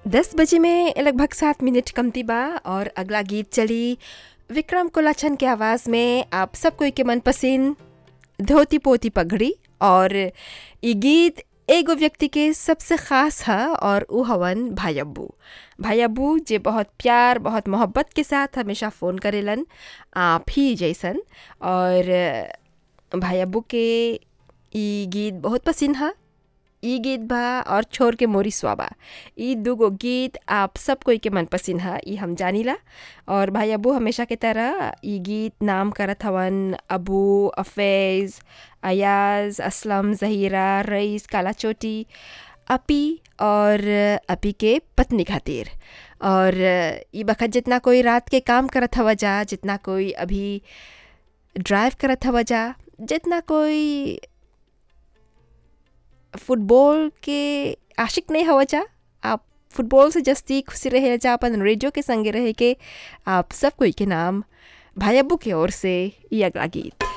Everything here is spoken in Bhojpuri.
दस बजे में लगभग सात मिनट कमती बा और अगला गीत चली विक्रम कोलाछन के आवाज़ में आप सब कोई के मनपसंद धोती पोती पगड़ी और ई गीत एगो व्यक्ति के सबसे ख़ास है और उ हवन भाई अब्बू भाई अब्बू जे बहुत प्यार बहुत मोहब्बत के साथ हमेशा फ़ोन करेलन आप ही जैसन और भाई अब्बू के ई गीत बहुत पसंद है ई गीत बा और छोर के मोरी स्वाबा ई दूगो गीत आप सब कोई के मनपसंद है ई हम जानीला और भाई अबू हमेशा के तरह ई गीत नाम करत हवन अबू अफैज़ अयाज असलम जहीरा रईस काला चोटी अपी और अपी के पत्नी खातिर और ई बखत जितना कोई रात के काम करत हवा जा जितना कोई अभी ड्राइव करत हवा जा जितना कोई फुटबॉल के आशिक नहीं हवा जा आप फुटबॉल से जस्ती खुशी रहे जा अपन रेडियो के संगे रहे के आप सब कोई के नाम भाई अब्बू के ओर से ये अगला गीत